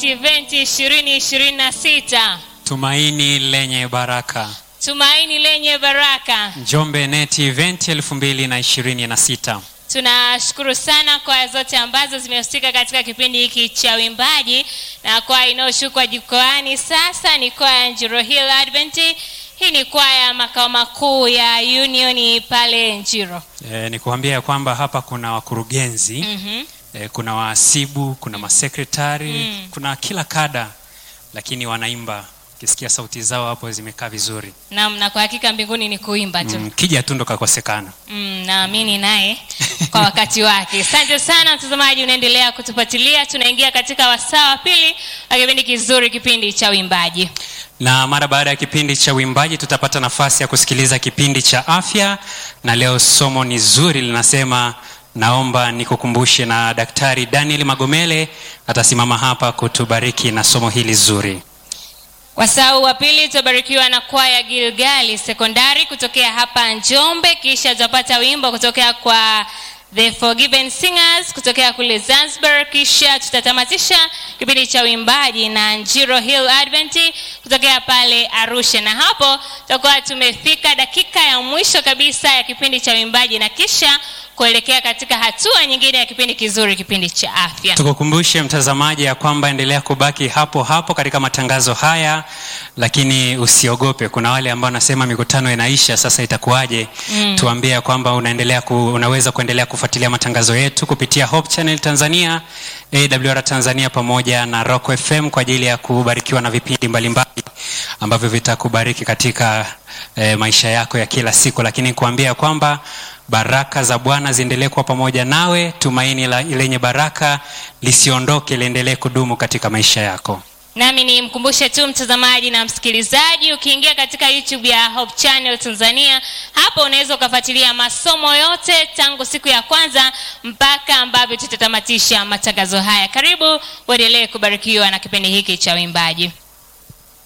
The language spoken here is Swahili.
Event 2026 Tumaini lenye baraka. tumaini lenye baraka. Njombe Net Event 2026. Tunashukuru sana kwaya zote ambazo zimehusika katika kipindi hiki cha uimbaji, na kwaya inayoshuka jukwaani sasa ni kwaya ya Njiro Hill Advent. Hii ni kwaya ya makao makuu ya Union pale Njiro. E, ni kuambia ya kwamba hapa kuna wakurugenzi Mhm. e, kuna wahasibu, kuna masekretari Mm. kuna kila kada, lakini wanaimba. Ukisikia sauti zao hapo zimekaa vizuri. Naam, na kwa hakika mbinguni ni kuimba tu. Mm, kija tu ndo kakosekana. Mm, naamini naye kwa wakati wake. Asante sana mtazamaji, unaendelea kutufuatilia. Tunaingia katika wasaa wa pili wa kipindi kizuri, kipindi cha uimbaji. Na mara baada ya kipindi cha uimbaji tutapata nafasi ya kusikiliza kipindi cha afya, na leo somo ni zuri linasema, naomba nikukumbushe, na Daktari Daniel Magomele atasimama hapa kutubariki na somo hili zuri. Wasaa huu wa pili tutabarikiwa na kwaya Gilgali Sekondari kutokea hapa Njombe, kisha tutapata wimbo kutokea kwa The Forgiven Singers kutokea kule Zanzibar, kisha tutatamatisha kipindi cha uimbaji na Njiro Hill Advent kutokea pale Arusha, na hapo tutakuwa tumefika dakika ya mwisho kabisa ya kipindi cha uimbaji na kisha kuelekea katika hatua nyingine ya kipindi kizuri, kipindi cha afya. Tukukumbushe mtazamaji ya kwamba endelea kubaki hapo hapo katika matangazo haya, lakini usiogope. Kuna wale ambao wanasema mikutano inaisha, sasa itakuwaje? Mm. Tuambie ya kwamba unaendelea ku, unaweza kuendelea kufuatilia matangazo yetu kupitia Hope Channel Tanzania, AWR Tanzania pamoja na Rock FM kwa ajili ya kubarikiwa na vipindi mbalimbali ambavyo vitakubariki katika eh, maisha yako ya kila siku, lakini kuambia kwamba baraka za Bwana ziendelee kuwa pamoja nawe, tumaini la, lenye baraka lisiondoke, liendelee kudumu katika maisha yako. Nami nimkumbushe tu mtazamaji na msikilizaji, ukiingia katika YouTube ya Hope Channel Tanzania, hapo unaweza ukafuatilia masomo yote tangu siku ya kwanza mpaka ambavyo tutatamatisha matangazo haya. Karibu uendelee kubarikiwa na kipindi hiki cha uimbaji.